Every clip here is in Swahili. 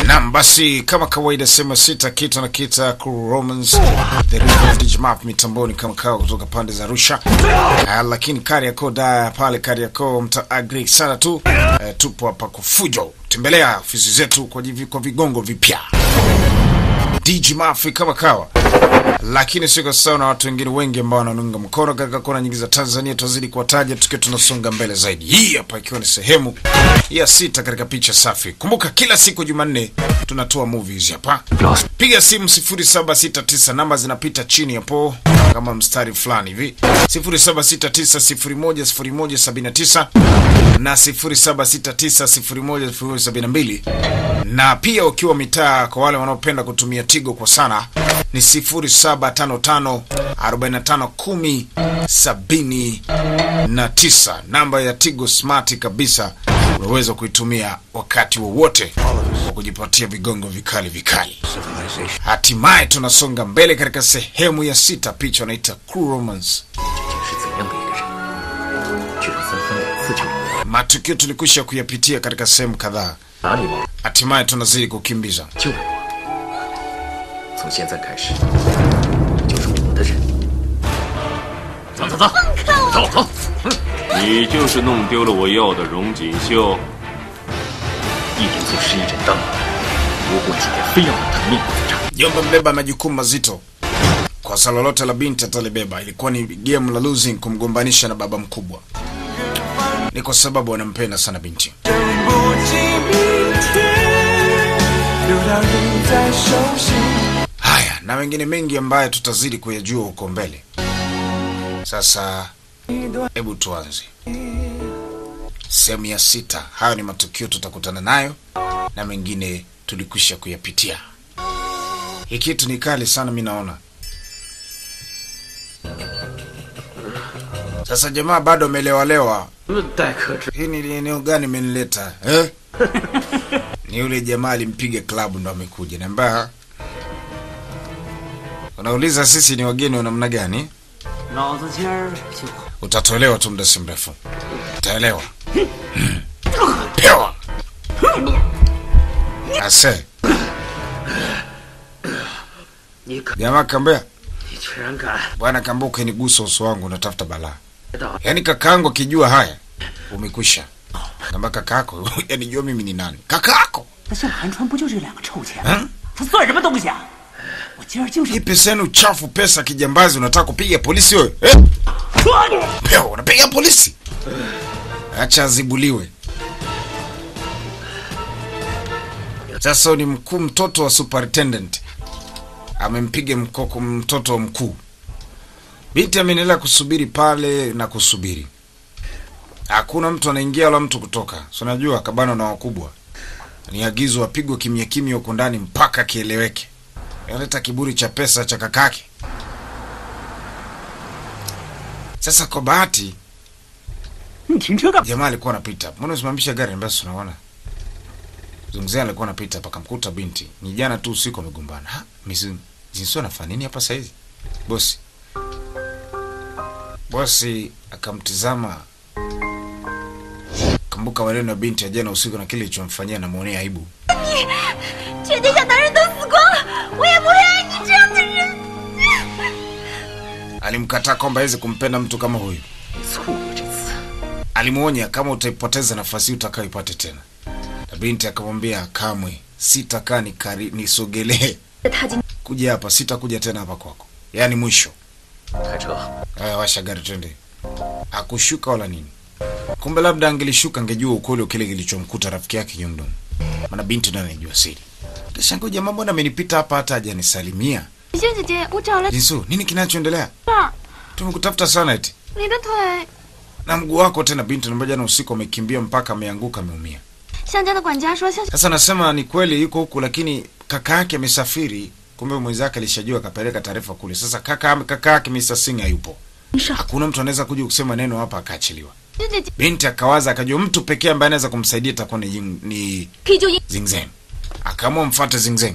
Naam, basi kama kawaida, sema sita kitu na kita Cool Romans the River of Digimap mitamboni kama kawa kutoka pande za Arusha. Uh, lakini Kariakoo da pale Kariakoo mta agree sana tu. Uh, tupo hapa kufujo. Tembelea ofisi zetu kwa, jivi, kwa vigongo vipya Digimap kama kawa lakini siko sawa na watu wengine wengi ambao wanaunga mkono katika kona nyingi za Tanzania. Tutazidi kuwataja tukiwa tunasonga mbele zaidi. Hii hapa ikiwa ni sehemu ya sita katika picha safi. Kumbuka kila siku Jumanne tunatoa movies hapa. Piga simu 0769 namba zinapita chini hapo kama mstari fulani hivi 0769010179 na 0769010172 na pia ukiwa mitaa, kwa wale wanaopenda kutumia Tigo kwa sana ni 0755451079 namba ya Tigo Smart kabisa, unaweza kuitumia wakati wowote wa kujipatia vigongo vikali vikali. Hatimaye tunasonga mbele katika sehemu ya sita, picha wanaita Cool Romance. 是怎样的一个人，居然分分两次就明白 Matukio tulikwisha kuyapitia katika sehemu kadhaa, 哪里往 hatimaye tunazidi kukimbiza. 救我。从现在开始，你就是我的人。走走走，走走。 你就是弄丢了我要的荣锦绣。 一人做事一人当，如果今天非要让他的命不在这儿， Jomba mbeba majukumu mazito kwa saa lolote la binti atalibeba. Ilikuwa ni game la losing kumgombanisha na baba mkubwa, ni kwa sababu anampenda sana binti. 不及明天，流到你在手心。 Haya na mengine mengi ambayo tutazidi kuyajua huko mbele. Sasa hebu tuanze sehemu ya sita. Hayo ni matukio tutakutana nayo na mengine tulikwisha kuyapitia. Hii kitu ni kali sana, mi naona. Sasa jamaa bado amelewalewa. 待客之 Hii ni eneo gani imenileta eh? Ni yule jamaa alimpiga klabu ndo amekuja namba. Unauliza sisi ni wageni wa namna gani? 老子今儿就 Utatolewa tu muda si mrefu, utaelewa. Hmm. Pewa ase 你可 jamaa kambea 你居然敢 bwana, kamba ukinigusa uso wangu unatafuta balaa. 到 Yaani kakaangu akijua haya umekwisha. Kamba kakako yani jua mimi ni nani? Kakako 那像韩川不就这两个臭钱？ 嗯他算什么东西啊？我今儿就是。 hii pesa yenu chafu, pesa kijambazi, unataka kupiga polisi wewe eh? Pewa unapiga polisi? Acha azibuliwe. Sasa ni mkuu, mtoto wa superintendent amempiga mkoko mtoto wa mkuu. Binti ameendelea kusubiri pale na kusubiri, hakuna mtu anaingia wala mtu kutoka. Si unajua kabano na wakubwa, ni agizo apigwe kimya kimya huko ndani mpaka kieleweke. Analeta kiburi cha pesa cha kakake. Sasa kwa bahati 你停车干嘛？ jamaa alikuwa anapita, mbona usimamisha gari ambayo tunaona zungzia alikuwa anapita hapa, akamkuta binti. Ni jana tu usiku wamegombana. Ha, misi jinsi anafanya nini hapa saizi? Bosi bosi akamtizama, kumbuka maneno ya binti ya jana usiku na kile ilichomfanyia, namwonea aibu. 全天下男人都死光了，我也不会爱你这样的人。 Alimkataa kwamba hawezi kumpenda mtu kama huyu. 你错了这次。 Alimwonya kama utaipoteza nafasi hii utakayoipate tena, na binti akamwambia kamwe sitakaa nikari nisogelee 他今 kuja hapa, sitakuja tena hapa kwako, yaani mwisho. 开车， Aya, washa gari twende. Hakushuka wala nini. Kumbe labda angelishuka angejua ukweli wa kile kilichomkuta rafiki yake Yongdong, maana binti ndo anajua siri. Kashangaa jamaa, mbona amenipita hapa hata hajanisalimia? 萱姐姐，我找了 Jinsu, nini kinachoendelea? 爸， Tumekutafuta sana eti. 你的腿。 Na mguu wako tena, binti anambia jana usiku amekimbia mpaka ameanguka ameumia. 向家的管家说，向 Sasa nasema ni kweli yuko huku, lakini kaka yake amesafiri. Kumbe mwenzake alishajua akapeleka taarifa kule. Sasa kaka kaka yake Mr. Singh hayupo. 上 Hakuna mtu anaweza kuja kusema neno hapa akaachiliwa. 萱姐姐 Binti akawaza akajua mtu pekee ambaye anaweza kumsaidia itakuwa ni, Ying- ni 可以救英。 Zingzeng. Akaamua mfuate Zingzeng.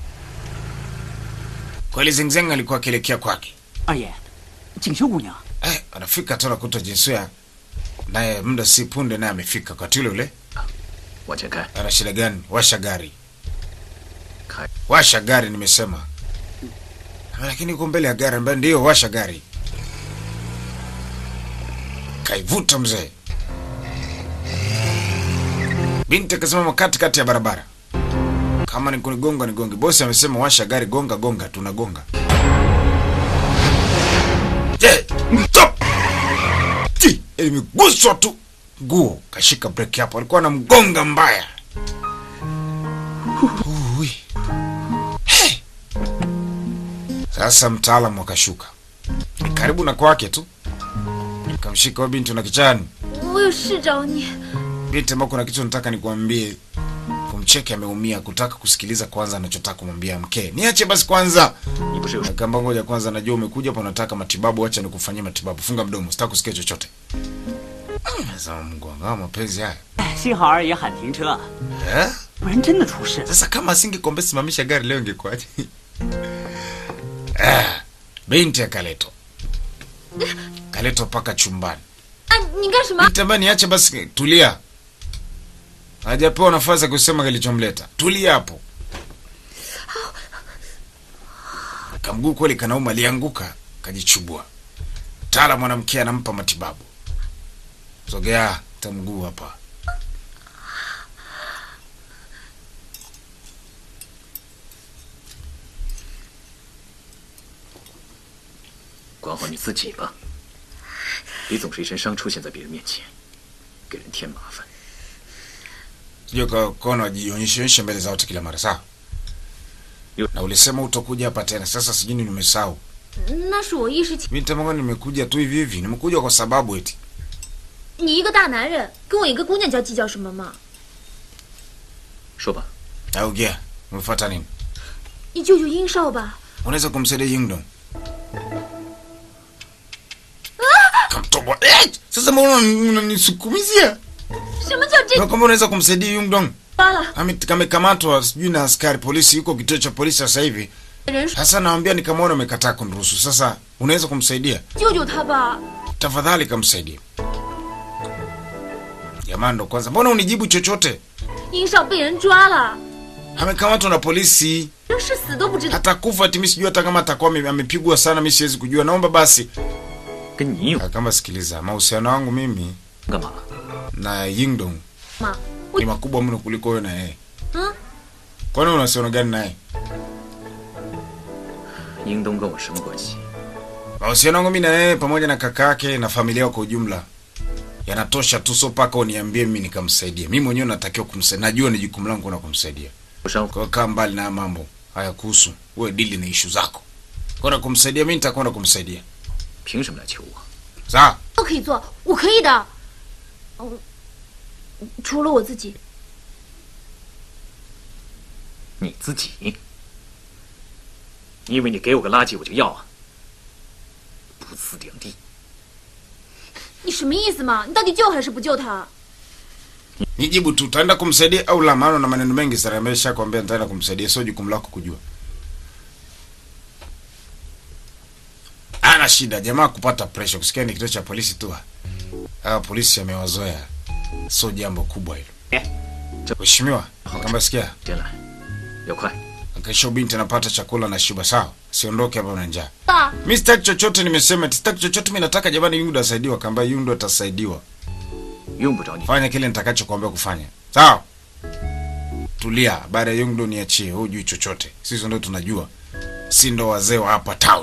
Kweli Zingzeng alikuwa akielekea kwake. 二爷，锦绣姑娘， Eh, anafika tu anakuta Jinsuya naye muda si punde naye amefika wakati ule ule. 往前开。 Ana shida gani? Washa gari. washa gari nimesema. Lakini uko mbele ya gari ambaye ndio washa gari. Kaivuta mzee. Binti akasimama katikati ya barabara. Kama ni kunigonga nigonge. Bosi amesema washa gari, gonga gonga, tunagonga. Je, stop! Ti, ilimeguswa tu nguo, kashika breki hapo, alikuwa anamgonga mbaya. Ui. Hey. Sasa mtaalamu akashuka karibu na kwake tu, kamshika huyo binti na kichani. 我有事找你。 Binti, ambao kuna kitu nataka nikwambie. Kumcheke ameumia, kutaka kusikiliza kwanza anachotaka kumwambia mke. Niache basi kwanza. 你不是有 Kamba ngoja kwanza, najua umekuja hapa unataka matibabu, acha nikufanyie matibabu. Funga mdomo, sitaki kusikia chochote. Mm, Sasa mgongo wa mapenzi haya. 幸好二爷喊停车， Eh? 不然真的出事了。 Sasa kama asingekwambia simamisha gari leo ingekuwaje? Ah, binti akaletwa. Kaletwa mpaka chumbani. 啊，你干什么？ Binti ambaye niache basi, tulia. Hajapewa nafasi ya kusema kilichomleta. Tulia hapo. Kamguu kweli kanauma, alianguka kajichubua. Tala mwanamke anampa matibabu. Sogea tamguu hapa. 管好你自己吧，别总是一身伤出现在别人面前，给人添麻烦。 Sijui ka- kaona wajionyesheonyeshe mbele za watu kila mara sawa. Yo. Na ulisema utakuja hapa tena, sasa sijui ni nimesahau. 那是我一时情。 Binti ambaye nimekuja tu hivi hivi, nimekuja kwa sababu eti 你一个大男人，跟我一个姑娘交计较什么嘛？ 说吧， augea, umefuata nini? 你救救殷少吧！ Unaweza kumsaidia Yingdong? Kamtoboa. Eh, Sasa mbona unanisukumizia? 什么叫这 Na kama unaweza kumsaidia Yingdong? 发了？ Ame- Kamekamatwa sijui na askari polisi, yuko kituo cha polisi sasa hivi. 人 Sasa naambia nikamwona umekataa kuniruhusu. Sasa unaweza kumsaidia? 救救他吧！ Tafadhali kamsaidia. Jamani, ndo kwanza, mbona unijibu chochote? 殷少被人抓了， Amekamatwa na polisi, 生是死都不知道。 atakufa ati mimi sijui hata kama atakuwa ame- amepigwa sana, mimi siwezi kujua. Naomba basi 跟你有 kama, sikiliza, mahusiano yangu mimi 干嘛？ na Yingdong 妈， ni makubwa mno kuliko wewe na yeye. 嗯， Kwani una uhusiano gani naye? 英东跟我什么关系？ Mahusiano yangu mimi na yeye pamoja na kaka yake na familia yao kwa ujumla yanatosha tu, so mpaka uniambie mimi nikamsaidia. Mimi mwenyewe natakiwa kumsaidia, najua ni jukumu langu na kumsaidia. 不伤 Kwa hiyo kaa mbali na haya mambo haya kuhusu wewe, dili na ishu zako. Kwenda kumsaidia mimi, nitakwenda kumsaidia. 凭什么来求我？ Sawa? 都可以做，我可以的。嗯，除了我自己， 你自己？你以为你给我个垃圾我就要啊？不自量力！ 你什么意思嘛？你到底救还是不救他？ Nijibu tu, utaenda kumsaidia au la? Maana na maneno mengi sana ameshakwambia nitaenda kumsaidia, sio jukumu lako kujua. Ana shida jamaa kupata pressure, kusikia ni kituo cha polisi tu. Hawa polisi amewazoea, sio jambo kubwa hilo. Mheshimiwa, kamba sikia, 进来，要快。 kesho binti anapata chakula na shiba, sawa? Siondoke hapa na njaa. 爸， Mi sitaki chochote, nimesema eti sitaki chochote. Mi nataka jamani, Yundu asaidiwa, kamba Yundu atasaidiwa. 用不着你。 Fanya kile nitakachokuambia kufanya, sawa? Tulia, baada ya Yungdo niachie, wewe hujui chochote, sisi ndo tunajua, si ndo wazee wa hapa town.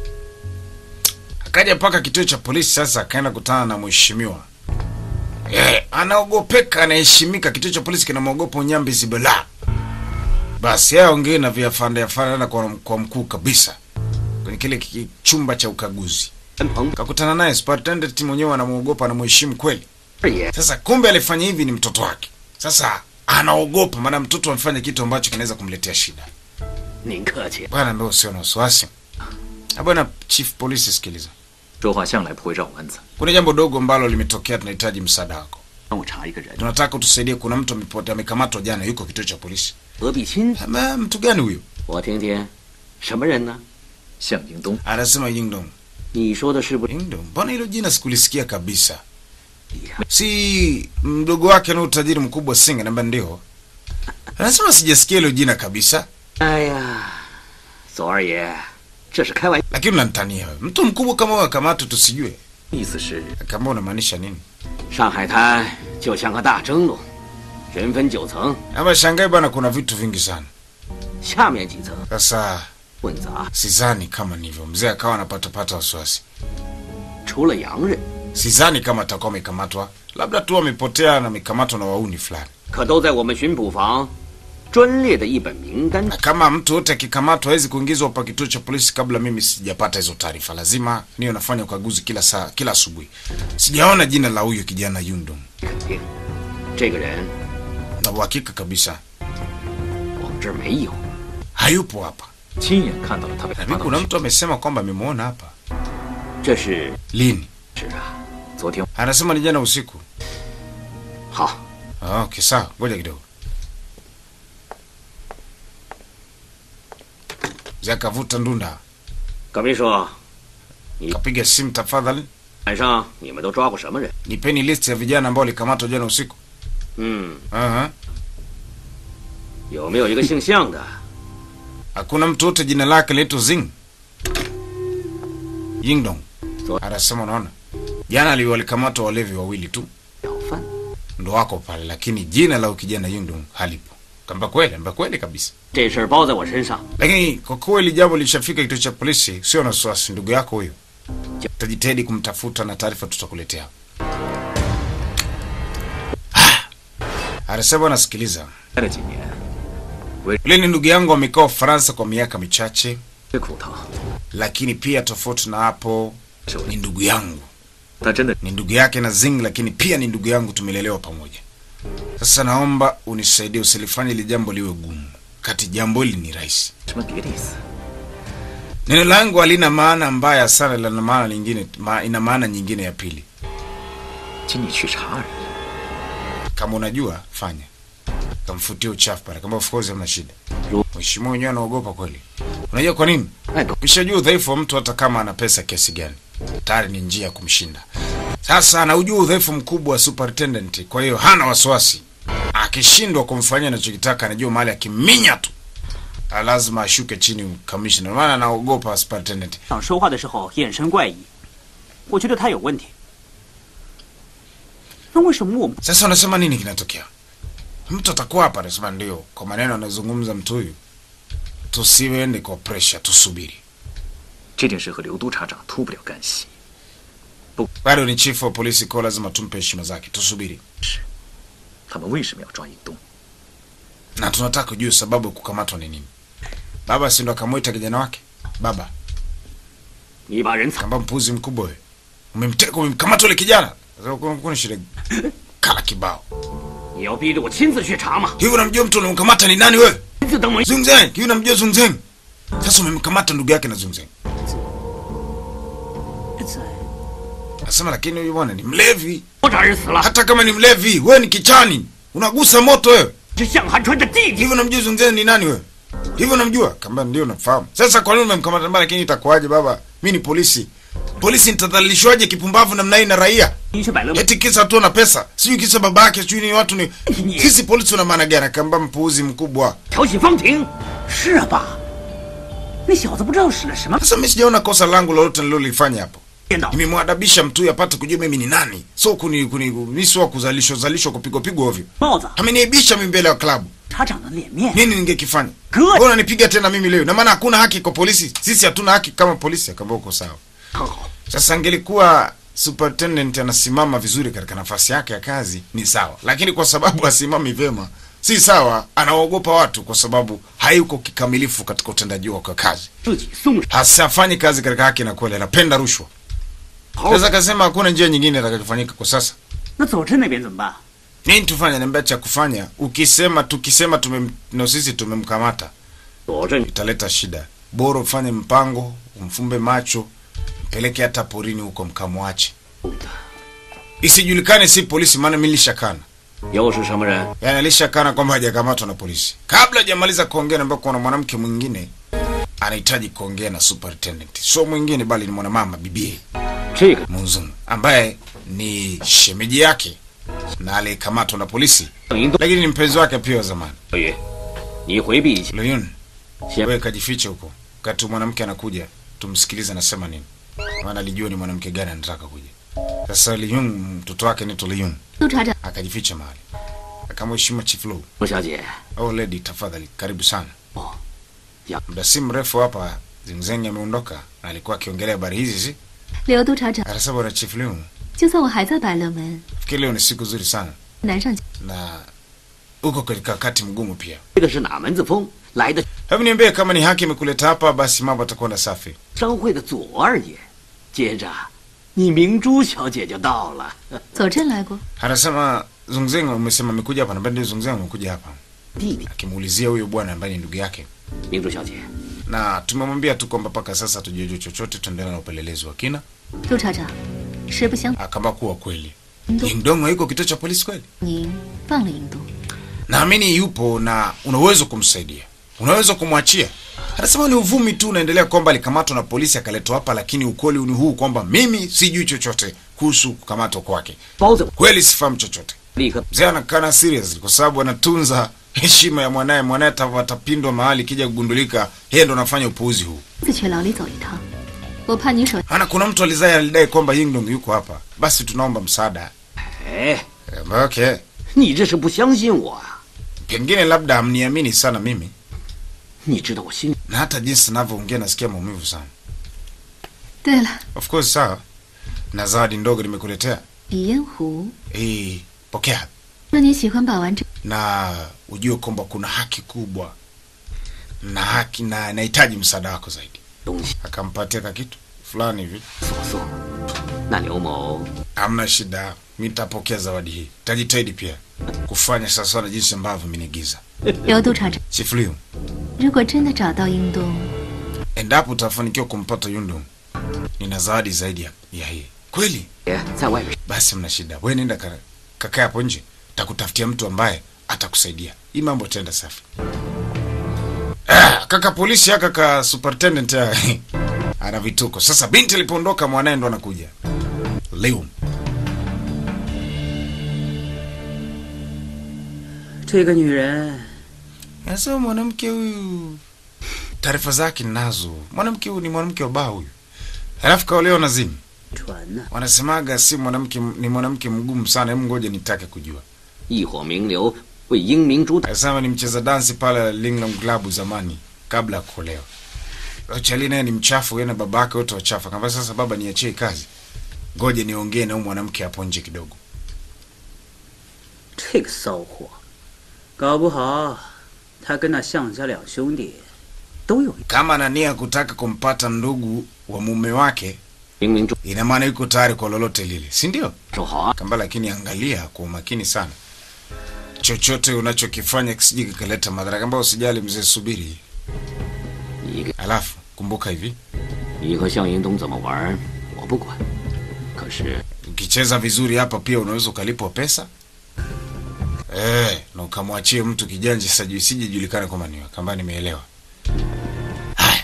Akaja mpaka kituo cha polisi, sasa akaenda kutana na mheshimiwa eh, anaogopeka, anaheshimika. Kituo cha polisi kinamwogopa Unyambi Zibela. Basi yeye aongee na viafande afande na kwa, kwa mkuu kabisa kwenye kile ki- chumba cha ukaguzi, 陈鹏 kakutana naye superintendent mwenyewe, anamwogopa, anamheshimu kweli. 二爷， Sasa kumbe alifanya hivi ni mtoto wake. Sasa anaogopa, maana mtoto amefanya kitu ambacho kinaweza kumletea shida. 您客气。 Bwana, ndio usio na wasiwasi. Ah, Bwana chief polisi, sikiliza, 说话向来不会绕弯子。 kuna jambo dogo ambalo limetokea, tunahitaji msaada wako. 让我查一个人， Tunataka utusaidie. Kuna mtu amepotea, amekamatwa jana, yuko kituo cha polisi. 何必亲？ Ama mtu gani huyo? 我听听，什么人呢？ 向英东， Anasema Yingdong. 你说的是不是？ Yingdong, mbona hilo jina sikulisikia kabisa? Si mdogo wake na utajiri mkubwa Singa? Namba ndio. Anasema sijasikia hilo jina kabisa. 哎呀，左二爷，这是开玩 lakini unanitania wewe. Mtu mkubwa kama wewe akamatwe tusijue? 意思是 Kama unamaanisha nini? 上海滩就像个大蒸笼，人分九层， Ama Shanghai bwana, kuna vitu vingi sana. 下面几层 Sasa 混杂， sidhani kama nivyo. Mzee akawa anapatapata wasiwasi. 除了洋人， Sidhani kama atakuwa amekamatwa, labda tu amepotea na amekamatwa na wauni fulani. 可都在我们巡捕房专列的一本名单 Na kama mtu yote akikamatwa hawezi kuingizwa hapa kituo cha polisi kabla mimi sijapata hizo taarifa. Lazima niyo nafanya ukaguzi kila saa, kila asubuhi. Sijaona jina la huyo kijana Yundong, 肯定，这个人 na uhakika kabisa 我们这儿没有。 hayupo hapa. 亲眼看到了他被 Na 抓 mimi 到 kuna 去 mtu amesema kwamba amemwona hapa. 这是 Lini? 是啊，昨天 Anasema ni jana usiku. 好， Ah, Okay, sawa, ngoja kidogo. Mzee akavuta ndunda, 葛秘书， kapiga simu, tafadhali 晚上你们都抓过什么人？ nipeni list ya vijana ambao walikamatwa jana usiku. 嗯， Aha. 有没有一个姓向的？ Hakuna mtu wote jina lake linaitwa Zing Yingdong. So- Anasema unaona, jana li walikamatwa walevi wawili tu 小贩。 ndo wako pale, lakini jina la ukijana Yingdong halipo. Kamba kweli, kamba kweli kabisa. 这事儿包在我身上， Lakini kwa kweli jambo lishafika kituo cha polisi, sio na wasiwasi. Ndugu yako huyo, tutajitahidi kumtafuta na taarifa tutakuletea. Ah, Anasema nasikiliza, 待了几年， yule ni ndugu yangu, amekaa Ufaransa kwa miaka michache, 这苦疼， lakini pia tofauti na hapo 是我 ni ndugu yangu, 他真的 ni ndugu yake na Zing, lakini pia ni ndugu yangu, tumelelewa pamoja. Sasa naomba unisaidie, usilifanye ili jambo liwe gumu, kati jambo hili ni rahisi. 什么别的意思？ Neno langu halina maana mbaya sana, lina maana nyingine, ma, ina maana nyingine ya pili. 请你去查而已。 Kama unajua fanya, kamfutie uchafu pale, kama of course hamna shida. Ru- Mheshimiwa wenyewe anaogopa kweli. Unajua kwa nini? 哎，葛 Ukishajua udhaifu wa mtu, hata kama ana pesa kiasi gani, tayari ni njia ya kumshinda. Sasa anaujua udhaifu mkubwa wa superintendent, kwa hiyo hana wasiwasi. Akishindwa kumfanyia anachokitaka, anajua mahali akiminya tu ah, lazima ashuke chini kamishna, maana anaogopa superintendent. 长说话的时候眼神怪异，我觉得他有问题。那为什么我们 Sasa unasema nini kinatokea? Mtu atakuwa hapa anasema ndio, kwa maneno anazungumza mtu huyu, tusiende kwa pressure, tusubiri. 这件事和刘督察长脱不了干系。 Bado ni chief wa polisi, kwa lazima tumpe heshima zake, tusubiri. 他们为什么要抓尹东？ Na tunataka kujua sababu ya kukamatwa ni nini. Baba si ndo akamwita kijana wake? Baba 你把人藏， kamba mpuzi mkubwa wewe, umemteka umemkamata yule kijana. Sasa kuna kuna shida kala kibao 你要逼着我亲自去查吗？ hivyo. Unamjua mtu unamkamata ni nani wewe? 亲自等我。 Zungzeng, hivi unamjua Zungzeng? Sasa umemkamata ndugu yake na Zungzeng. 在 Nasema lakini huyu bwana ni mlevi. 我找人死了， hata kama ni mlevi, wewe ni kichani, unagusa moto wewe. 是向寒川的弟弟。 Hivyo unamjua Zungzeni ni nani wewe? Hivyo unamjua? Kamba ndio nafahamu. Sasa kwa nini umemkamata mbaya lakini itakuwaje baba? Mimi ni polisi. Polisi nitadhalilishwaje kipumbavu namna hii na raia? 你去百乐门， Eti kisa tu na pesa. Sijui kisa babake, sijui ni watu ni sisi polisi tuna maana gani? Kamba mpuuzi mkubwa. 挑起方庭， 是啊，爸，那小子不知道使了什么 Sasa mimi sijaona kosa langu lolote nililolifanya hapo. 电脑， Nimemwadabisha mtu huyu apate kujua mimi ni nani. So kuni kuni mimi sio wa kuzalishwa zalishwa kupigwa pigwa ovyo. 帽子， Ameniaibisha mimi mbele ya klabu. 茶长的脸面， nini ningekifanya? Good. Mbona nipiga tena mimi leo? Na maana hakuna haki kwa polisi. Sisi hatuna haki kama polisi. Akaambia uko sawa. 很好。 Sasa angelikuwa superintendent anasimama vizuri katika nafasi yake ya kazi ni sawa, lakini kwa sababu asimami vyema si sawa. Anaogopa watu kwa sababu hayuko kikamilifu katika utendaji wake wa kazi, 自己松手， hasafanyi kazi katika haki na kweli, anapenda rushwa. 好 Sasa akasema hakuna njia nyingine itakayofanyika kwa sasa. 那佐治那边怎么办？ Nini tufanye? Niambia cha kufanya. Ukisema tukisema tumem, no sisi tumemkamata 佐证 italeta shida. Bora ufanye mpango, umfumbe macho, mpeleke hata porini huko, mkamwache, isijulikane si polisi, maana mimi nilishakana, 又是什么人？ yani alishakana kwamba hajakamatwa na polisi. Kabla hajamaliza kuongea, naambia kuna mwanamke mwingine anahitaji kuongea na superintendent, sio mwingine bali ni mwanamama bibie 这个 Munzungu ambaye ni shemeji yake na aliyekamatwa na polisi, 邓英东 lakini ni mpenzi wake pia wa zamani. 小雨，你回避一下， Luyun, 先 Wewe kajifiche huko, wakati mwanamke anakuja, tumsikilize anasema nini, maana alijua ni mwanamke gani anataka kuja. Sasa Liyun, mtoto wake ni Liyun, 督察长， akajificha mahali, akamheshima Chief Lu. 陆小姐， Oh lady, tafadhali karibu sana. Oh, ya. Muda si mrefu hapa Zingzeng ameondoka na alikuwa akiongelea habari hizi zi. 刘督察长， Anasema bwana Chief Lu, 就算我还在百乐门， fikiri leo ni siku nzuri sana 难上 na uko katika wakati mgumu pia. 这个是哪门子风？来的 Hebu niambie kama ni haki imekuleta hapa, basi mambo atakwenda safi. 商会的左二爷，接着你明珠小姐就到了。 左镇来过， Anasema Zungzeng, umesema amekuja hapa, na ndio Zungzeng amekuja hapa, 弟弟， akimuulizia huyo bwana ambaye ni ndugu yake, 明珠小姐， na tumemwambia tu kwamba mpaka sasa tujajua chochote, tuendelea na upelelezi wa kina. 督察长，实不相 Akamba kuwa kweli 您都 Yingdong yuko kituo cha polisi kweli, 您放了银东， naamini yupo na unaweza kumsaidia, unaweza kumwachia. Anasema ni uvumi tu unaendelea kwamba alikamatwa na polisi akaletwa hapa, lakini ukweli ni huu kwamba mimi sijui chochote kuhusu kukamatwa kwake. 包子 Kweli sifahamu chochote. 立刻 Mzee anakana serious kwa sababu anatunza heshima ya mwanaye. Mwanaye ata- atapindwa mahali kija kugundulika yeye ndo anafanya upuuzi huu. 自去牢里走一趟。我怕你手 Ana kuna mtu alizai alidai kwamba Yingdong yuko hapa, basi tunaomba msaada. 哎， Eh, Okay, 你这是不相信我啊？ pengine labda hamniamini sana mimi, 你知道我心里 na hata jinsi ninavyoongea nasikia maumivu sana. 对了， Of course, sawa, na zawadi ndogo nimekuletea 李烟湖， hii, pokea 说你喜欢把玩这 na ujue kwamba kuna haki kubwa na haki na nahitaji msaada wako zaidi. 东西 Akampatia ka kitu fulani hivi 所送。那刘某 Hamna shida, mi nitapokea zawadi hii. Tajitahidi pia kufanya sawasawa na jinsi ambavyo minigiza. 刘督察长， Chief Liu, 如果真的找到英东， endapo utafanikiwa kumpata Yundong, nina zawadi zaidi ya, ya hii. Kweli? 也在外面 Basi mna shida, we nenda ka- kakae hapo nje, takutafutia mtu ambaye atakusaidia. Hii mambo itaenda safi. Ah, kaka polisi aka ka superintendent ya ana vituko. Sasa binti alipoondoka, mwanaye ndo anakuja. Liu 这个女人 Nasema mwanamke huyu taarifa zake ninazo. Mwanamke huyu ni mwanamke wa baa huyu, halafu kaolewa na Zimu. 传呐、 Wanasemaga si mwanamke, ni mwanamke mgumu sana. Hebu ngoja nitake kujua. 一伙名流为英明珠打 Anasema ni mcheza dansi pale Linglong Club zamani kabla ya kuolewa. Chali naye ni mchafu, yeye na baba yake wote wachafu. Akamwambia sasa, baba, niachie kazi, ngoja niongee na huyu mwanamke hapo nje kidogo. 这个骚货，搞不好他跟那项家两兄弟都有一 Kama ana nia kutaka kumpata ndugu wa mume wake, 英明珠 ina maana yuko tayari kwa lolote lile, si ndio? 手好啊， Kamba, lakini angalia kwa umakini sana, chochote unachokifanya kisije kikaleta madhara. Kamba, usijali mzee, subiri. 你给 Alafu kumbuka hivi, 你和向英东怎么玩我不管，可是 ukicheza vizuri hapa pia unaweza ukalipwa pesa eh, na ukamwachie mtu kijanja sasa, isije julikana kwamba ni wewe. Kamba, nimeelewa. Haya,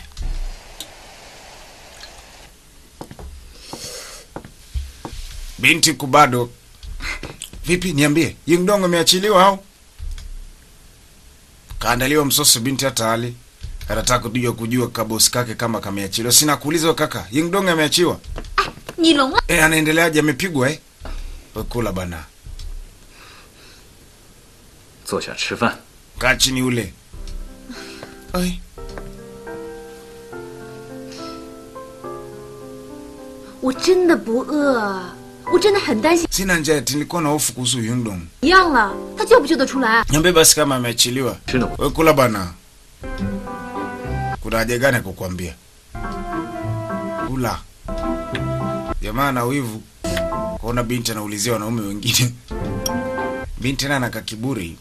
binti kubado vipi? Niambie, Yingdong ameachiliwa au kaandaliwa msosi? Binti hata hali anataka kujua kujua kabosi kake kama kameachiliwa. Sina kuuliza wewe kaka, Yingdong ameachiwa 你聋了？ eh? Anaendeleaje? Amepigwa eh? We kula bana, 坐下吃饭。 kaa chini ule. Ai, 我真的不饿，我真的很担心。 sina njaa, eti nilikuwa na hofu kuhusu Yingdong. 一样了，他救不救得出来？ Niambie basi kama ameachiliwa. 真的， We kula bana, kuna haja gani ya kukwambia? Kula. Jamaa na wivu kuona binti anaulizia wanaume wengine. Binti naye anaka kiburi.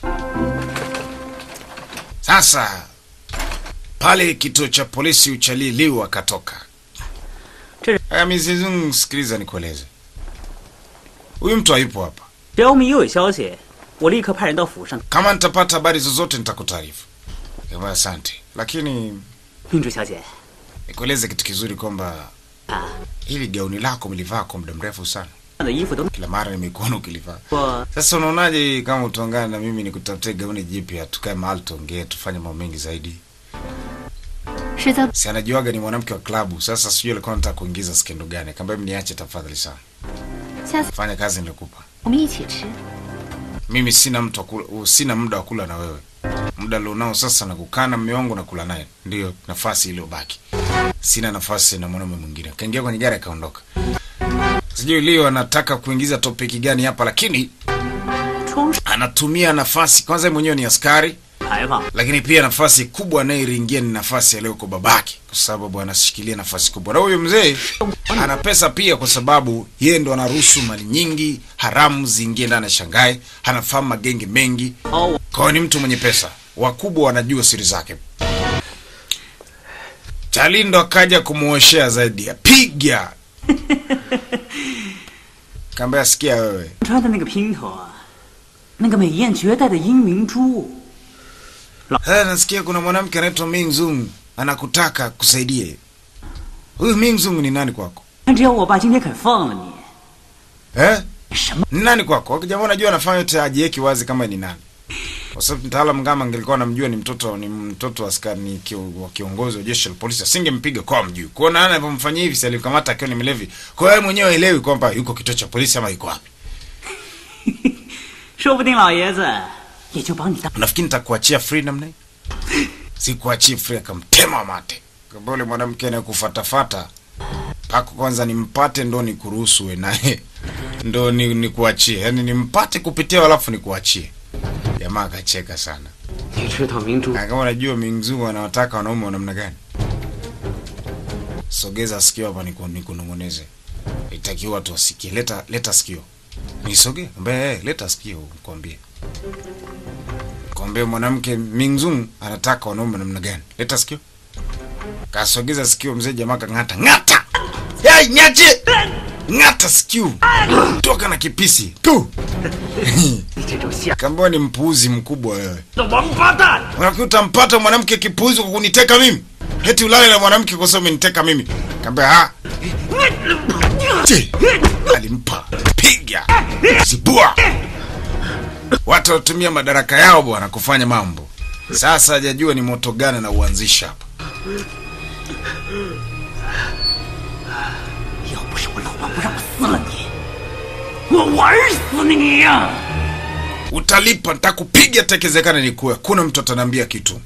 Sasa pale kituo cha polisi uchali Liu akatoka. Tele- Aya, mizizungu, sikiliza nikueleze. Huyu mtu hayupo hapa. 只要我们一有消息，我立刻派人到府上。 Kama nitapata habari zozote nitakutaarifu. Kama asante. Lakini 明珠小姐， nikueleze kitu kizuri kwamba 啊， hili gauni lako mlivaa kwa muda mrefu sana. 这样的衣服都 Kila mara nimekuona ukilivaa. 我 Sasa unaonaje kama utaungana na mimi nikutafutie gauni jipya, tukae mahali tuongee, tufanye mambo mengi zaidi. 是在 si anajuaga ni mwanamke wa klabu. Sasa sijui alikuwa anataka kuingiza skendo gani. Akamwambia mniache tafadhali sana, 下次 fanya kazi nilikupa. 我们一起吃。 Mimi sina mtu wa kula, uh, sina muda wa kula na wewe. Muda alionao sasa na kukaa na mume wangu na kula naye, ndiyo nafasi iliyobaki. Sina nafasi na mwanaume mwingine. Akaingia kwenye gari akaondoka. Sijui leo anataka kuingiza topiki gani hapa, lakini 冲 anatumia nafasi kwanza. Yeye mwenyewe ni askari, 牌坊， lakini pia nafasi kubwa anayeringia ni nafasi aliyoko babake, kwa sababu anashikilia nafasi kubwa. Na huyu mzee ana pesa pia, kwa sababu yeye ndo anaruhusu mali nyingi haramu ziingie ndani ya Shanghai. Anafahamu magenge mengi, 哦， kwa hiyo ni mtu mwenye pesa. Wakubwa wanajua siri zake. Chalindo akaja kumuoshea zaidi, apiga kaambia, sikia wewe 穿的那个姘头啊，那个美艳绝代的英明珠， Sasa nasikia kuna mwanamke anaitwa Ming Zung anakutaka kusaidie. Huyu Ming Zung ni nani kwako? 只要我爸今天肯放了你， Eh? 什么 Ni nani kwako? Jamaa unajua anafanya yote ajieki wazi kama ni nani. Kwa sababu mtaalamu kama angelikuwa anamjua ni mtoto ni mtoto wa askari ni kio, wa kiongozi wa jeshi la polisi asingempiga kwa mjui. Kwa hiyo nani anapomfanyia hivi si alimkamata akiwa ni mlevi. Kwa hiyo yeye mwenyewe haelewi kwamba yuko kituo cha polisi ama yuko wapi. 说不定老爷子也就把你当 Unafikiri nitakuachia free namna hii? Sikuachii free akamtema mate. Kwa yule mwanamke anayekufatafata pako kwanza nimpate ndo nikuruhusu we naye ndo ni, nikuachie. Yaani nimpate kupitia alafu nikuachie. Jamaa akacheka sana. 你知道明珠 Na kama unajua Mingzu anawataka wanaume wa namna gani? Sogeza sikio hapa niku- nikunong'oneze. Itakiwa watu wasikie. Leta leta sikio. Nisoge? Ambaye eh, leta sikio nikwambie. Kwambie mwanamke Mingzu anataka wanaume wa namna gani? Leta sikio. Kasogeza sikio mzee jamaa kang'ata. Ng'ata! Yai nyache! Ng'ata sikio. Toka na kipisi. Tu. 你这种下 Kambwa ni mpuuzi mkubwa wewe. 的王八蛋！ Unafikiri utampata mwanamke kipuuzi kwa kuniteka mimi? Eti ulale na mwanamke kwa sababu umeniteka mimi? Kaambia ha. Che, alimpa piga zibua. Watu watumia madaraka yao bwana kufanya mambo. Sasa hajajua ni moto gani na uanzisha hapa. 要不是我老爸不让我撕了你，我玩死你呀、 Utalipa, nitakupiga tekezekana ni kuwe. Kuna mtu ataniambia kitu.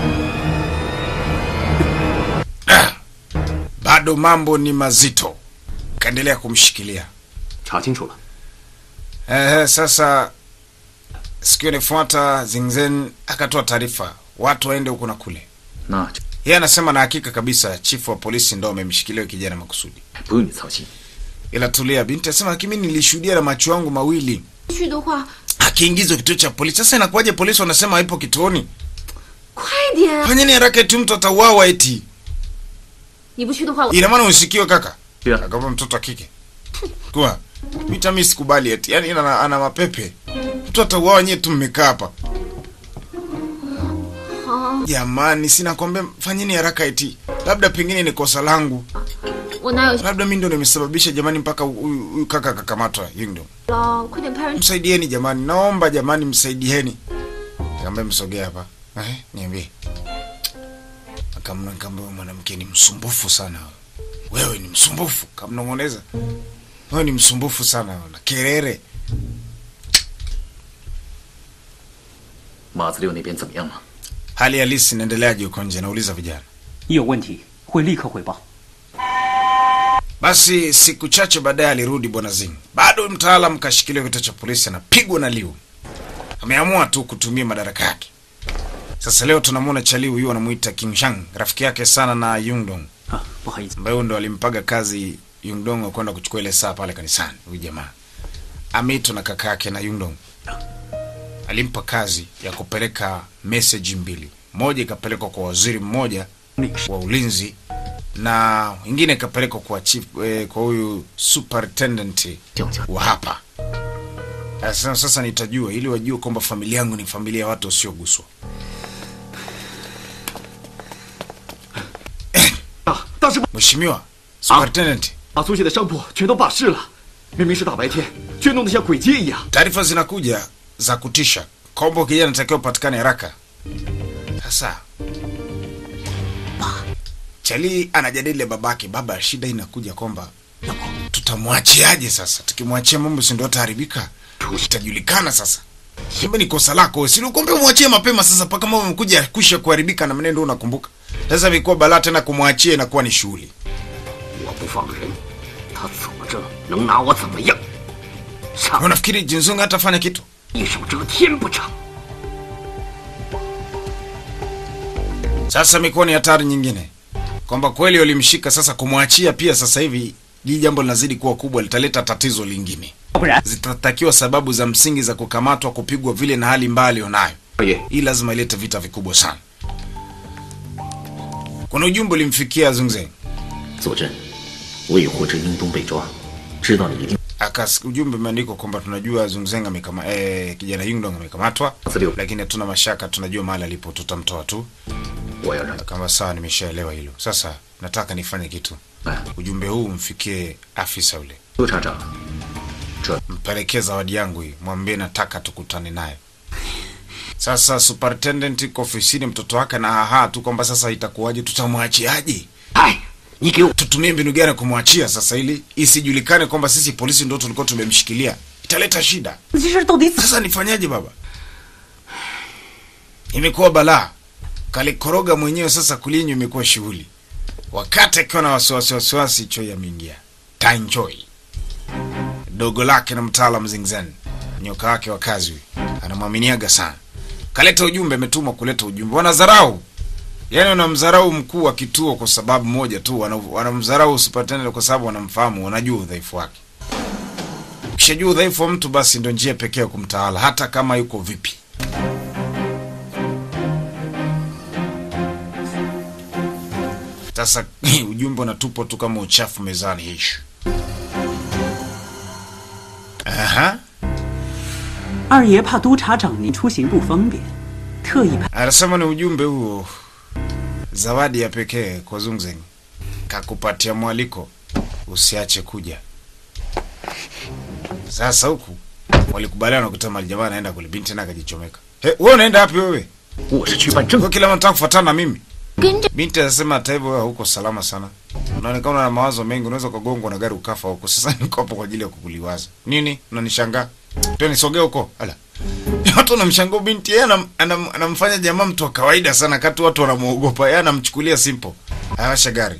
Ah, bado mambo ni mazito. Kaendelea kumshikilia. 查清楚了， Ehe, sasa siku inafuata Zingzen akatoa taarifa watu waende huku na kule. 那就 Yeye anasema na hakika kabisa chifu wa polisi ndo amemshikilia huyu kijana makusudi. 不用你操心。 Ila tulia, binti anasema lakini mimi nilishuhudia na macho yangu mawili 去的话， akiingizwa kituo cha polisi. Sasa inakuwaje polisi wanasema haipo kituoni? 快点！ Fanyeni haraka, eti mtu atauawa eti. 你不去的话，我 Ina maana usikiwe kaka? Yeah. Akapa mtoto wa kike. Kwa mita mimi sikubali eti. Yaani ana, ana mapepe. Mtu atauawa nyewe tu mmekaa hapa. Jamani, sina kwambia fanyeni haraka eti. Labda pengine ni kosa langu. 我哪有 Labda mimi ndo nimesababisha jamani mpaka huyu huyu kaka akakamatwa. Yeye ndo. 了？快点派人 Msaidieni jamani. Naomba jamani msaidieni. Nikamwambia msogee hapa. Eh, niambie. Akamna nikamwambia mwanamke ni msumbufu sana. Wewe ni msumbufu. Kamnong'oneza. Wewe ni msumbufu sana na kelele. 马子六那边怎么样了？ Hali halisi inaendeleaje huko nje? Nauliza vijana. 一有问题会立刻汇报。 Basi siku chache baadaye alirudi bwana Zing. Bado mtaalam kashikiliwa kituo cha polisi, anapigwa na Liu. Ameamua tu kutumia madaraka yake. Sasa leo tunamwona cha Liu huyu anamuita King Shang, rafiki yake sana na Yungdong, 啊，不好意思， ambaye huyu ndo alimpaga kazi Yungdong wa kwenda kuchukua ile saa pale kanisani. Huyu jamaa ameitwa na kaka yake na Yungdong, alimpa kazi ya kupeleka message mbili, moja ikapelekwa kwa waziri mmoja 那个是 wa ulinzi na ingine ikapelekwa kwa chief, eh, kwa huyu superintendent 叫叫 wa hapa. Sasa, sasa nitajua ili wajue kwamba familia yangu ni familia ya watu wasioguswa. 大大师， Mheshimiwa superintendent, 把苏谢的商铺全都罢市了，明明是大白天，却弄得像鬼街一样。 taarifa zinakuja za kutisha kwamba kijana anatakiwa upatikane haraka. Sasa Chali anajadili babake, baba, shida inakuja kwamba tutamwachiaje sasa? Tukimwachia mambo si ndio ataharibika, itajulikana sasa. Kumbe ni kosa lako, si ulikwambia umwachie mapema. Sasa paka mambo yamekuja kusha kuharibika na mwenendo ndio unakumbuka. Sasa imekuwa balaa tena, kumwachia inakuwa ni shughuli. 我不放人，他怎么着能拿我怎么样？上 Unafikiri Jinzung hatafanya kitu? 一手遮天不成？ Sasa imekuwa ni hatari nyingine kwamba kweli walimshika, sasa kumwachia pia sasa hivi hii jambo linazidi kuwa kubwa, litaleta tatizo lingine. 要不然 Zitatakiwa sababu za msingi za kukamatwa, kupigwa vile na hali mbaya alionayo. 二爷， Hii lazima ilete vita vikubwa sana. Kuna ujumbe ulimfikia Zungze, 佐证，为获知英东被抓，知道你一定 akas ujumbe umeandikwa kwamba tunajua Zungzeng amekama eh, kijana Yingdong amekamatwa, Ndio. lakini hatuna mashaka, tunajua mahali alipo, tutamtoa tu. 我要让 Kama sawa, nimeshaelewa hilo. Sasa nataka nifanye kitu. 哎， Ujumbe huu mfikie afisa ule, 督察长， mpelekee zawadi yangu hii, mwambie nataka tukutane naye. Sasa superintendent iko ofisini, mtoto wake na haha tu kwamba sasa itakuwaje, tutamwachiaje? 哎，你给我 Tutumie mbinu gani kumwachia sasa, ili isijulikane kwamba sisi polisi ndio tulikuwa tumemshikilia, italeta shida. 这事儿到底怎 Sasa nifanyaje baba? Imekuwa balaa, kalikoroga mwenyewe. Sasa kulinywa imekuwa shughuli, wakati akiwa na wasiwasi wasiwasi, Choi ameingia. Tan Choi dogo lake na mtaalam Zingzen, nyoka wake wa kazi huyu, anamwaminiaga sana. Kaleta ujumbe, ametumwa kuleta ujumbe. Wanadharau, yaani wanamdharau mkuu wa kituo kwa sababu moja tu, wana- wanamdharau superintendent kwa sababu wanamfahamu, wanajua udhaifu wake. Ukishajua udhaifu wa mtu, basi ndio njia pekee ya kumtawala, hata kama yuko vipi. Sasa ujumbe unatupwa tu kama uchafu mezani hishi. Aha, 二爷怕督察长您出行不方便，特意派 anasema ni ujumbe huo, zawadi ya pekee kwa Zungzeng, kakupatia mwaliko, usiache kuja. Sasa huku walikubaliana kuta mali jamaa anaenda kule, binti tena akajichomeka. He, wewe unaenda wapi wewe? 我是去办证 Kwa kila mtu anataka kufuatana na mimi. 跟着 Binti anasema hata hivyo wewe hauko salama sana. Unaonekana na mawazo mengi, unaweza kugongwa na gari ukafa huko. Sasa niko hapo kwa ajili ya kukuliwaza. Nini? Unanishangaa? Tena nisogee huko. Ala. Watu wanamshangaa binti, yeye anam, anam, anamfanya jamaa mtu wa kawaida sana kati watu wanamuogopa. Yeye anamchukulia simple. Awasha gari.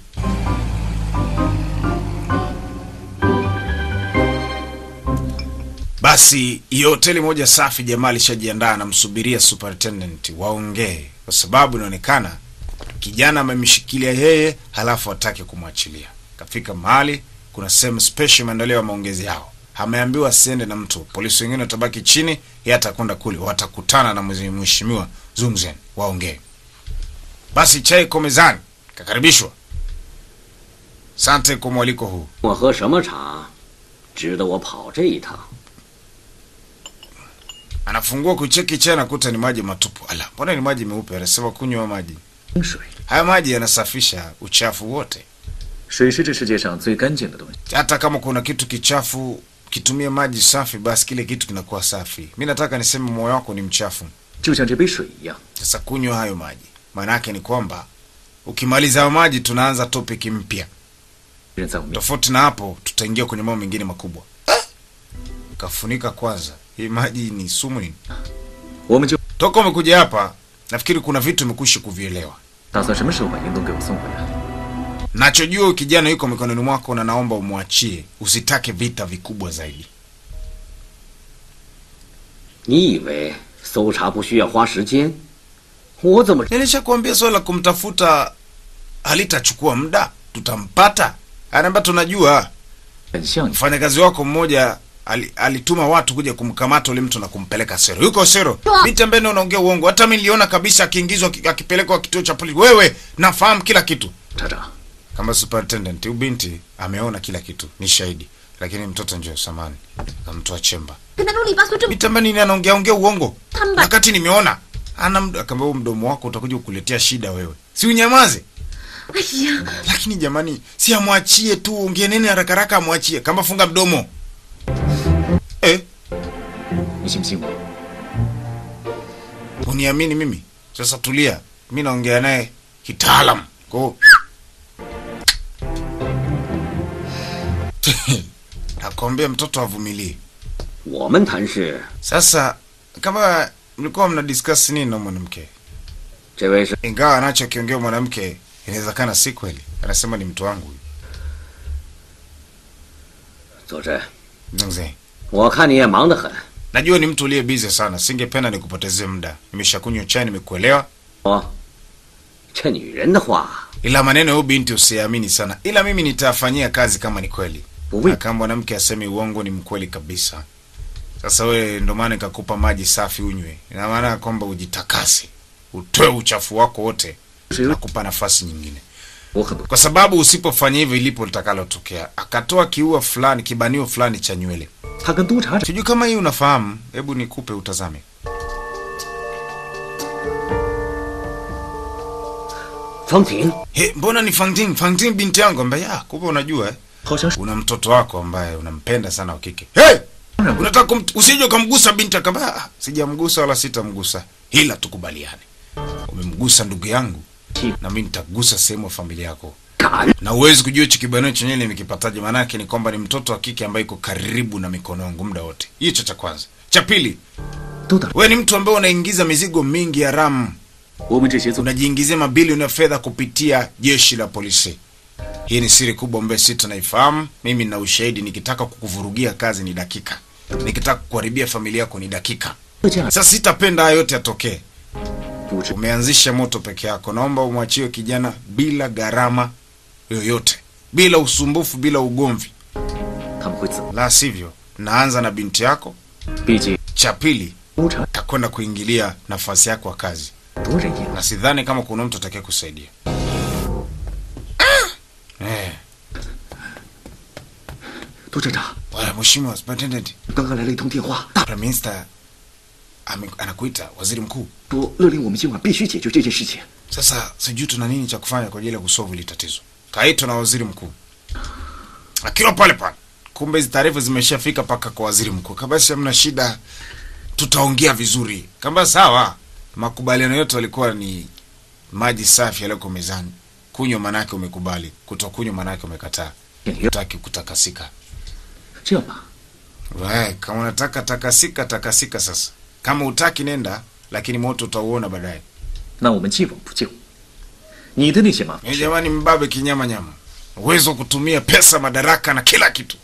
Basi hiyo hoteli moja safi, jamaa alishajiandaa anamsubiria superintendent waongee, kwa sababu inaonekana kijana amemshikilia yeye, halafu atake kumwachilia. Kafika mahali kuna sehemu special imeandaliwa maongezi yao, ameambiwa asiende na mtu, polisi wengine watabaki chini, yeye atakwenda kule, watakutana na mzee mheshimiwa Zungzen waongee. Basi chai iko mezani, kakaribishwa. Sante kwa mwaliko huu. 我喝什么茶，值得我跑这一趟？ Anafungua kucheki chai, nakuta ni maji matupu. Ala, mbona ni maji meupe? Anasema kunywa maji 水， haya. Maji yanasafisha uchafu wote. 水是这世界上最干净的东西。 hata kama kuna kitu kichafu kitumie maji safi, basi kile kitu kinakuwa safi. Mi nataka niseme moyo wako ni mchafu, 就像这杯水一样， sasa kunywa hayo maji. Maana yake ni kwamba ukimaliza hayo maji, tunaanza topic mpya. 人在我面前， Tofauti na hapo, tutaingia kwenye mambo mengine makubwa. Kafunika kwanza, hii maji ni sumu nini? 我们就 Toka umekuja hapa, nafikiri kuna vitu umekwisha kuvielewa. 打算什么时候把英东给我送回来？ Nachojua huyu kijana yuko mikononi mwako, na naomba umwachie, usitake vita vikubwa zaidi. 你以为搜查不需要花时间？我怎么 Nilishakuambia swala la kumtafuta halitachukua muda, tutampata. Anaambia tunajua. 很像你， Mfanyakazi wako mmoja ali, alituma watu kuja kumkamata ule mtu na kumpeleka Sero. Yuko Sero. Binti ambaye ndio unaongea uongo. Hata mimi niliona kabisa akiingizwa aki- akipelekwa kituo cha polisi. Wewe nafahamu kila kitu. 查长， Kama superintendent, huyu binti ameona kila kitu, ni shahidi. Lakini mtoto njoo samani. Kamtoa chemba. 跟他啰里吧嗦这么 Binti ambaye nini anaongea ongea uongo. 他们把 Wakati nimeona ana md- akaambia huu mdomo wako utakuja kukuletea shida wewe. Si unyamaze. 哎呀， lakini jamani si amwachie tu ongee nini haraka haraka amwachie kama funga mdomo eh, 你信不信我？ uniamini mimi sasa tulia mi naongea naye kitaalam kwao akwambia mtoto avumilie. 我们谈事， Sasa kama mlikuwa mna discuss nini na mwanamke, 这位是 ingawa anachokiongea mwanamke inawezekana si kweli, anasema ni mtu wangu huyu. 佐真， Mzee, 我看你也忙得很， najua ni mtu uliye busy sana, singependa nikupotezee muda. Nimeshakunywa chai, nimekuelewa, 我这女人的话， ila maneno ya huyu binti usiamini sana, ila mimi nitafanyia kazi kama ni kweli. 不为 Na kama mwanamke asemi uongo ni mkweli kabisa. Sasa we ndo maana nikakupa maji safi unywe, ina maana kwamba ujitakase, utoe uchafu wako wote, 是有 nakupa nafasi nyingine, 我可不 kwa sababu usipofanya hivyo ilipo litakalotokea. Akatoa kiua fulani, kibanio fulani cha nywele, 他跟督察长 sijui kama hii unafahamu, hebu nikupe utazame. 方婷， He, mbona ni Fangting? Fangting binti yangu ambaye ah, kumbe unajua eh? 好像是 Una mtoto wako ambaye unampenda sana wa kike. Hey! Unataka kum, usije ukamgusa binti akamba ah, sijamgusa wala sitamgusa. Ila tukubaliane. Umemgusa ndugu yangu na mimi nitagusa sehemu ya familia yako. 敢 Na uwezi kujua hicho kibanio chenyewe nimekipataje, maana yake ni kwamba ni mtoto wa kike ambaye iko karibu na mikono yangu muda wote. Hicho cha kwanza. Cha pili, 都等 wewe ni mtu ambaye unaingiza mizigo mingi haramu 我们这些做 unajiingizia mabilioni ya fedha kupitia jeshi la polisi. Hii ni siri kubwa ambayo sisi tunaifahamu. Mimi na ushahidi, nikitaka kukuvurugia kazi ni dakika, nikitaka kuharibia familia yako ni dakika. 这样 Sasa sitapenda hayo yote yatokee. 不知 Umeanzisha moto peke yako, naomba umwachie kijana bila gharama yoyote, bila usumbufu, bila ugomvi, 他们会怎么？ la sivyo naanza na binti yako. 毕竟 Cha pili 督察 takwenda kuingilia nafasi yako ya kazi, 多人也 na sidhani kama kuna mtu atakaye kusaidia. Eh. 督察长， Bwana Mheshimiwa Superintendent, 刚刚来了一通电话，大 Prime Minister ame- anakuita waziri mkuu. 说勒令我们今晚必须解决这件事情。 Sasa sijui tuna nini cha kufanya kwa ajili ya kusolve hili tatizo. Kaitwa na waziri mkuu akiwa pale pale, kumbe hizi taarifa zimeshafika mpaka kwa waziri mkuu. Kabasi, hamna shida, tutaongea vizuri. Kamba sawa, makubaliano yote walikuwa ni maji safi yaliyoko mezani. Kunywa manake umekubali, kutokunywa manake umekataa. Utaki kutakasika. 这样吧， We, kama unataka takasika, takasika sasa. Kama utaki nenda, lakini moto utauona baadaye. 那我们既往不咎。你的那些麻烦 Ni jamani, mbabe kinyama nyama, uwezo wa kutumia pesa, madaraka na kila kitu.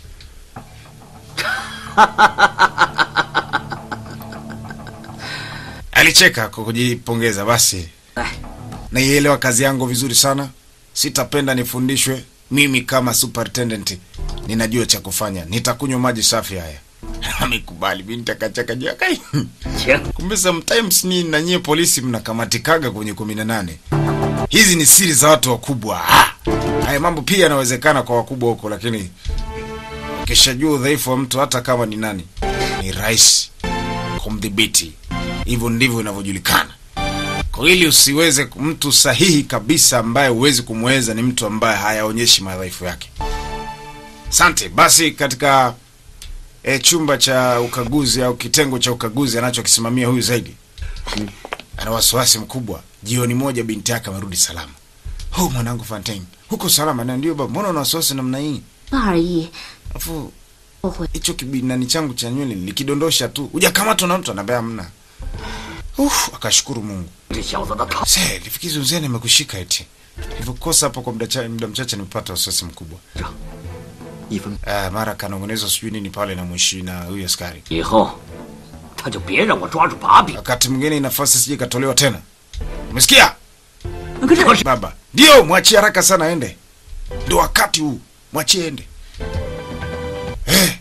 Alicheka kwa kujipongeza. Basi naielewa kazi yangu vizuri sana, sitapenda nifundishwe. Mimi kama superintendent ninajua cha kufanya, nitakunywa maji safi haya. Amekubali binti akacheka juu akai. 行， Kumbe sometimes ni na nyie polisi mnakamatikaga kwenye kumi na nane. Hizi ni siri za watu wakubwa. Ah! Haya mambo pia yanawezekana kwa wakubwa huko, lakini ukishajua udhaifu wa mtu, hata kama ni nani, ni rahisi kumdhibiti. Hivyo ndivyo inavyojulikana. Kwa ili usiweze mtu sahihi kabisa ambaye huwezi kumweza ni mtu ambaye hayaonyeshi madhaifu yake. Asante. Basi katika e, chumba cha ukaguzi au kitengo cha ukaguzi anachokisimamia huyu zaidi ana wasiwasi mkubwa. Jioni moja binti yake amerudi salama. Oh, mwanangu Fontaine, huko salama? Na ndio baba, mbona una wasiwasi namna hii? 那而已， Afu 后悔。 hicho kibinani changu cha nywele nilikidondosha tu, hujakamatwa na mtu? Anaambia hamna. Uf, akashukuru Mungu. 这小子的头， Se, lifikizi uzee nimekushika eti. Nilivyokosa hapo kwa muda cha- muda mchache nimepata wasiwasi mkubwa. 一分 Ah, mara kanongonezwa sijui nini pale na mwishi na huyu askari. 以后他就别让我抓住把柄。 Wakati mwingine nafasi sije ikatolewa tena. Umesikia? 可是 Baba, ndio mwachie haraka sana aende. Ndio wakati huu, mwachie ende. Eh.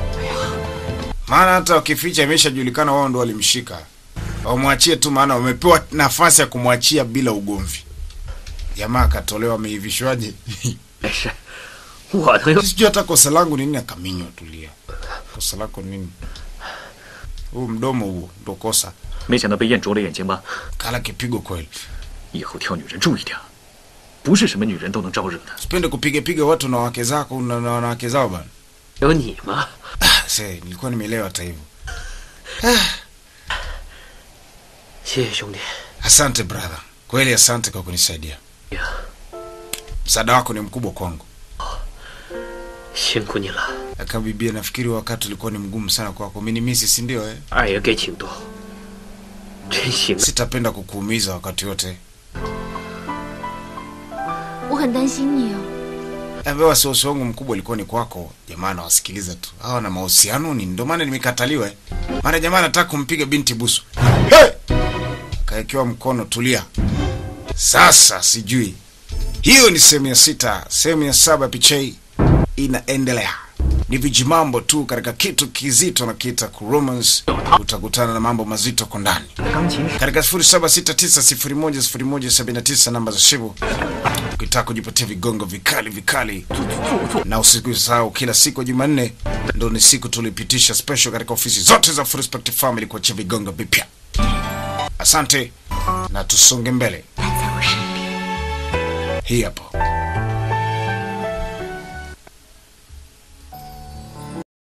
Maana hata wakificha imeshajulikana wao ndo walimshika. Wamwachie tu, maana wamepewa nafasi ya kumwachia bila ugomvi. Jamaa akatolewa, ameivishwaje? 没事，我能有 Sijui hata kosa langu ni nini. Akaminywa, tulia. Kosa lako ni nini? Huu mdomo huo ndo kosa. 没想到被验灼了眼睛吧？ Kala kipigo kweli. 以后挑女人注意点，不是什么女人都能招惹的。 Sipende kupiga piga watu na wake zako na na wanawake zao bana. 有你吗？ Se, nilikuwa nimeelewa hata hivyo. 谢谢兄弟。 Asante brother, kweli asante kwa kunisaidia. 呀， Msaada wako ni mkubwa kwangu. 辛苦你了。 Akabibia, nafikiri wakati ulikuwa ni mgumu sana kwako, umenimisi si ndio eh? 二爷给请多，真行啊！ Sitapenda kukuumiza wakati wote. 我很担心你哦。 Ambaye wasiwasi wangu mkubwa ulikuwa ni kwako. Jamaa anawasikiliza tu, hawa na mahusiano ni ndio maana nimekataliwa eh. Mara jamaa anataka kumpiga binti busu, hey! kaekewa mkono, tulia. Sasa sijui hiyo ni sehemu ya sita. Sehemu ya saba picha hii inaendelea, ni vijimambo tu katika kitu kizito na kita ku romance. Utakutana na mambo mazito kwa ndani katika 0769010179 namba za simu ukitaka kujipatia vigongo vikali vikali, na usikusahau kila siku ya Jumanne ndo ni siku tulipitisha special katika ofisi zote za Full Respect Family kuachia vigongo vipya. Asante na tusonge mbele. Hii hapo